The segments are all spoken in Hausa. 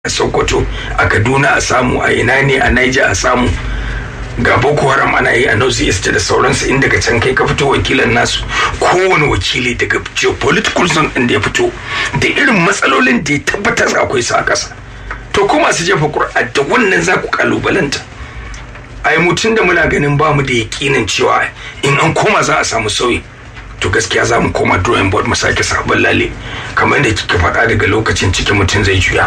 a sokoto a kaduna a samu a ina ne a niger a samu ga boko haram ana yi a north east da sauransu inda daga can kai ka fito wakilan nasu kowane wakili daga geopolitical zone din da ya fito da irin matsalolin da ya tabbatar akwai su a ƙasa to ko masu jefa ƙuri'a da wannan za ku kalubalanta ai mutum da muna ganin ba mu da yakinin cewa in an koma za a samu sauyi to gaskiya za mu koma drawing board mu sake sabon lale kamar da kika faɗa daga lokacin cikin mutum zai juya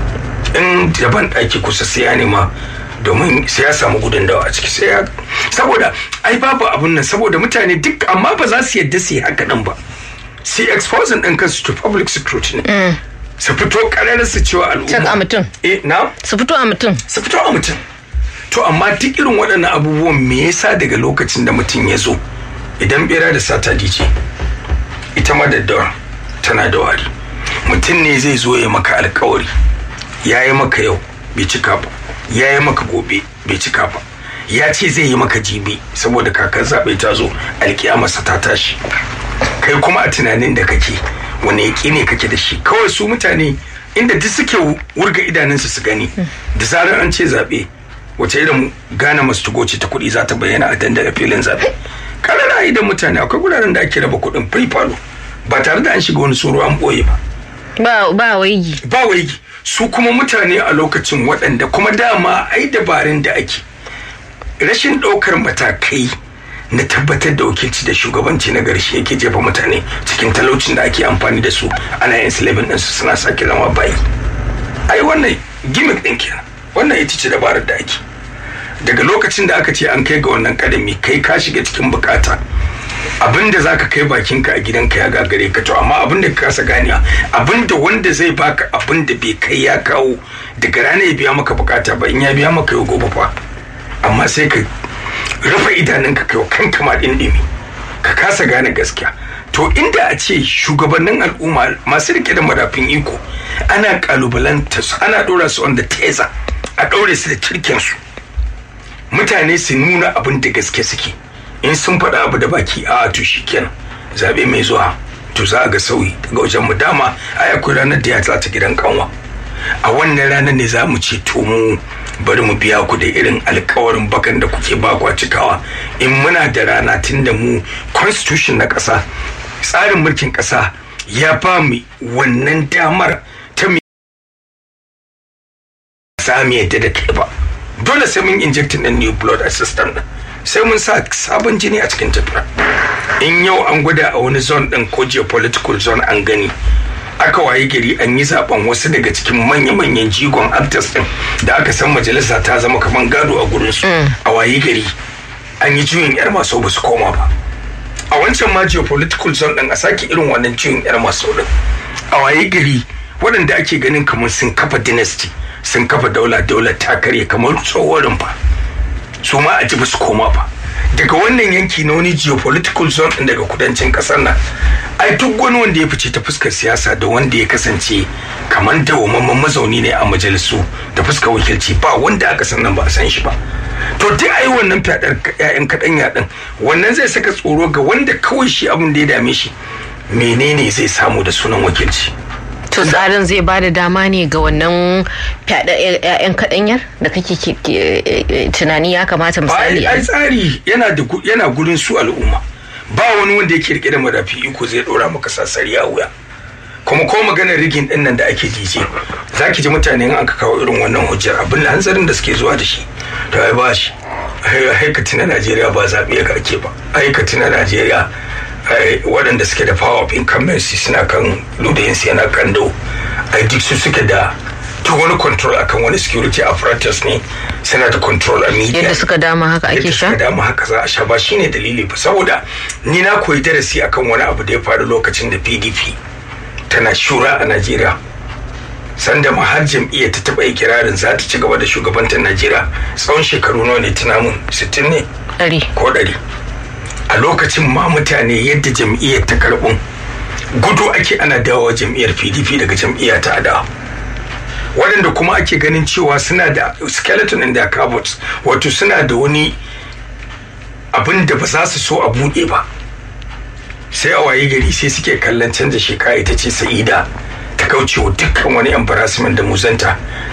in daban ɗaki kusa sai ya nema domin sai ya samu gudun dawa a ciki sai ya saboda ai babu abun nan saboda mutane duk amma ba za su yadda su yi haka nan ba sai exposing ɗin kansu to public security ne su fito ƙarar su cewa al'umma a mutum eh na su fito a mutum su fito a mutum to amma duk irin waɗannan abubuwan me yasa daga lokacin da mutum ya zo idan bera da sata dice ita ma daddawa tana da wari mutum ne zai zo ya maka alkawari ya yi maka yau bai cika ba ya yi maka gobe bai cika ba ya ce zai yi maka jibi saboda kakar zaɓe ta zo alkiyamarsa ta tashi kai kuma a tunanin da kake wani yaƙi ne kake da shi kawai su mutane inda duk suke wurga idanunsu su gani da zarar an ce zaɓe wace irin gane masu tugoci ta kuɗi za ta bayyana a dandalin filin zaɓe karara idan mutane akwai guraren da ake raba kuɗin free falo ba tare da an shiga wani tsoro an ɓoye ba ba ba waigi ba waigi su kuma mutane a lokacin waɗanda kuma dama ai dabarun da ake rashin ɗaukar matakai na tabbatar da wakilci da shugabanci na garshe yake jefa mutane cikin talaucin da ake amfani da su ana yin silabin ɗinsu suna sake zama bayi ai wannan gimmick ɗin kenan wannan ita ce dabarar da ake daga lokacin da aka ce an kai ga wannan kadami kai ka shiga cikin bukata abin da zaka kai bakinka a gidanka ya gagare ka to amma abin da ka kasa ganiya abin da wanda zai baka abin da bai kai ya kawo daga rana ya biya maka bukata ba in ya biya maka yau gobe fa amma sai ka rufe idanunka kai kanka ma dindimi ka kasa gane gaskiya to inda a ce shugabannin al'umma masu rike da madafin iko ana kalubalanta su ana dora su on the teza a daure su da cirkin su mutane su nuna abin da gaske suke in sun faɗa abu da baki a to shikenan zabe mai zuwa to za a ga sauyi daga wajen mu dama ai akwai ranar da ya ta gidan kanwa a wannan ranar ne za mu ce to mu bari mu biya ku da irin alkawarin bakan da kuke ba kwa cikawa in muna da rana tun da mu constitution na ƙasa tsarin mulkin ƙasa ya ba mu wannan damar ta mu sami yadda da kai ba dole sai mun injectin ɗin new blood a system ɗin sai mun sa sabon jini a cikin tafiya in yau an gwada a wani zone ɗin ko geopolitical zone an gani aka waye gari an yi zaben wasu daga cikin manya-manyan jigon actors din da aka san majalisa ta zama kamar gado a gurinsu a waye gari an yi juyin yar maso ba su koma ba a wancan ma geopolitical zone din a sake irin wannan juyin yar maso din a waye gari waɗanda ake ganin kamar sun kafa dynasty sun kafa daula daula ta karye kamar tsohon rumfa su ma a ji ba su koma ba daga wannan yanki na wani geopolitical zone din daga kudancin kasar nan ai duk wani wanda ya fice ta fuskar siyasa da wanda ya kasance kamar dawamamman mazauni ne a majalisu da fuskar wakilci ba wanda aka san nan ba a san shi ba to duk ai wannan fadar ƴaƴan kaɗan yaɗin wannan zai saka tsoro ga wanda kawai shi abin da ya dame shi menene zai samu da sunan wakilci to tsarin zai ba da dama ne ga wannan fyaɗa 'ya'yan kaɗanyar da kake tunani ya kamata misali ai tsari yana da yana gurin su al'umma ba wani wanda yake rike da madafi iko zai dora maka sassari a wuya kuma ko maganar rigin din nan da ake dije za ki ji mutane in aka kawo irin wannan hujjar abin da hanzarin da suke zuwa da shi to ai ba shi haikati na najeriya ba zaɓe ga ake ba haikati na najeriya waɗanda suke da power of incumbency suna kan ludayinsu yana kando ai duk su suke da duk wani control akan wani security apparatus ne suna da control a media yadda suka dama haka ake sha yadda suka dama haka za a sha ba shine dalili ba saboda ni na koyi darasi akan wani abu da ya faru lokacin da PDP tana shura a Najeriya sanda ma har jam'iyyar ta taɓa ikirarin za ta ci gaba da shugabantar Najeriya tsawon shekaru nawa ne tuna mun 60 ne ɗari ko ɗari a lokacin ma mutane yadda jam'iyyar ta karɓun gudu ake ana dawowa jam'iyyar PDP daga jam'iyya ta adawa waɗanda kuma ake ganin cewa suna da skeleton in their cupboards wato suna da wani abin da ba za su so a buɗe ba sai a waye gari sai suke kallon canza shekara ita ce sa'ida ta kaucewa dukkan wani embarrassment da muzanta